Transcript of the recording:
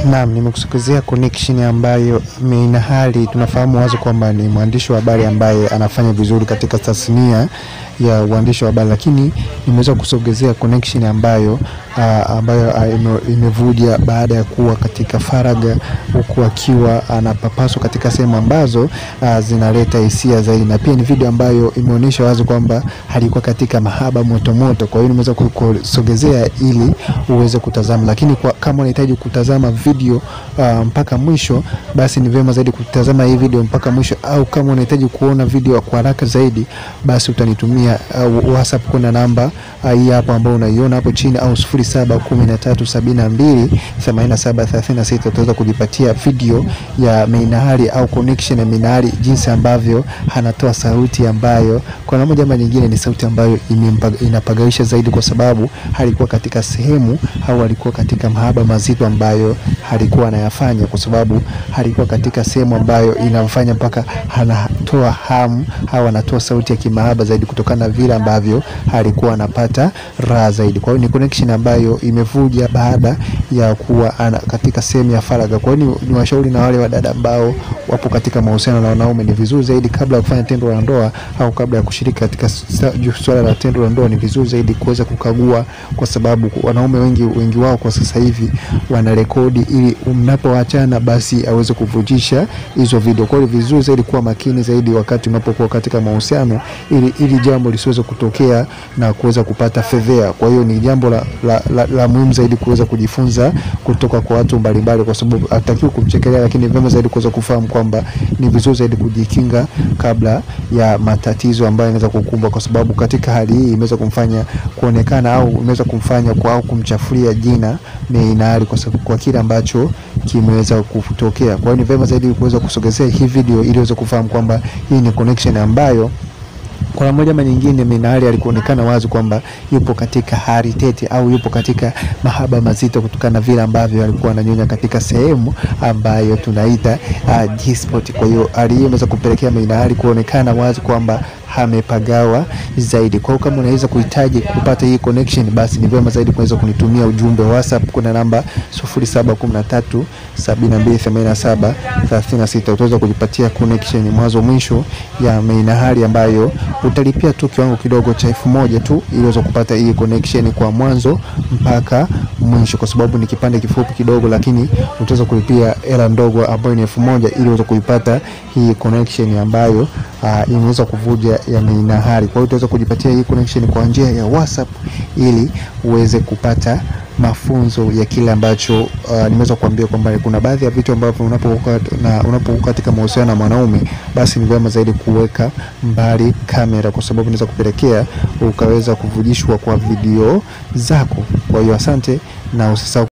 Naam, nimekusogezea connection ambayo Meina Hali tunafahamu wazi kwamba ni mwandishi wa habari ambaye anafanya vizuri katika tasnia ya uandishi wa habari, lakini nimeweza kusogezea connection ambayo uh, ambayo uh, ime, imevuja baada ya kuwa katika faraga, huku akiwa anapapaswa katika sehemu ambazo uh, zinaleta hisia zaidi, na pia ni video ambayo imeonyesha wazi kwamba alikuwa katika mahaba motomoto. Kwa hiyo nimeweza kusogezea ili uweze kutazama, lakini kwa, kama unahitaji kutazama video uh, mpaka mwisho, basi ni vyema zaidi kutazama hii video mpaka mwisho, au kama unahitaji kuona video kwa haraka zaidi, basi utanitumia uh, WhatsApp kuna namba uh, hii hapo ambayo unaiona hapo chini, au 0713728736 utaweza kujipatia video ya Meina Hali au connection ya Meina Hali, jinsi ambavyo anatoa sauti ambayo kwa namna moja ama nyingine ni sauti ambayo inapagawisha zaidi, kwa sababu alikuwa katika sehemu au alikuwa katika mahaba mazito ambayo alikuwa anayafanya, kwa sababu alikuwa katika sehemu ambayo inamfanya mpaka anatoa hamu au anatoa sauti ya kimahaba zaidi, kutokana na vile ambavyo alikuwa anapata raha zaidi. Kwa hiyo ni connection ambayo imevuja baada ya kuwa ana, katika sehemu ya faragha. Kwa hiyo ni, ni washauri na wale wadada ambao wapo katika mahusiano na wanaume, ni vizuri zaidi kabla ya kufanya tendo la ndoa au kabla ya kushiriki katika swala la tendo la ndoa, ni vizuri zaidi kuweza kukagua, kwa sababu wanaume wengi wengi wao kwa sasa hivi wana rekodi ili mnapoachana basi aweze kuvujisha hizo video. Kwa hiyo vizuri zaidi kuwa makini zaidi wakati unapokuwa katika mahusiano, ili ili jambo lisiweze kutokea na kuweza kupata fedhea. Kwa hiyo ni jambo la, la, la, la muhimu zaidi kuweza kujifunza kutoka kwa watu mbalimbali, kwa sababu hatakiwi kumchekelea, lakini vyema zaidi kuweza kufahamu kwamba ni vizuri zaidi kujikinga kabla ya matatizo ambayo yanaweza kukumba, kwa sababu katika hali hii imeweza kumfanya kuonekana au imeweza kumfanya kwa au kumchafulia jina Meina Hali kwa sababu kwa kile ambacho kimeweza kutokea. Kwa hiyo ni vyema zaidi kuweza kusogezea hii video ili uweze kufahamu kwamba hii ni connection ambayo kwa moja ama nyingine Meina Hali alikuonekana wazi kwamba yupo katika hali tete au yupo katika mahaba mazito kutokana na vile ambavyo alikuwa ananyonya katika sehemu ambayo tunaita uh, G-spot. Kwa hiyo hali hiyo imeweza kupelekea Meina Hali kuonekana wazi kwamba amepagawa zaidi. Kwa hiyo kama unaweza kuhitaji kupata hii connection, basi ni vyema zaidi kuweza kunitumia ujumbe wa WhatsApp. Kuna namba 0713728736 utaweza kujipatia connection mwanzo mwisho ya Meina Hali ambayo utalipia tu kiwango kidogo cha elfu moja tu ili uweze kupata hii connection kwa mwanzo mpaka mwisho, kwa sababu ni kipande kifupi kidogo, lakini utaweza kulipia hela ndogo ambayo ni elfu moja ili uweze kuipata hii connection ambayo uh, imeweza kuvuja ya Meina Hali. Kwa hiyo utaweza kujipatia hii connection kwa njia ya WhatsApp ili uweze kupata mafunzo ya kile ambacho uh, nimeweza kuambia kwamba kuna baadhi ya vitu ambavyo unapokuwa na unapokuwa katika mahusiano na mwanaume, basi ni vyema zaidi kuweka mbali kamera, kwa sababu inaweza kupelekea ukaweza kuvujishwa kwa video zako. Kwa hiyo asante na usisahau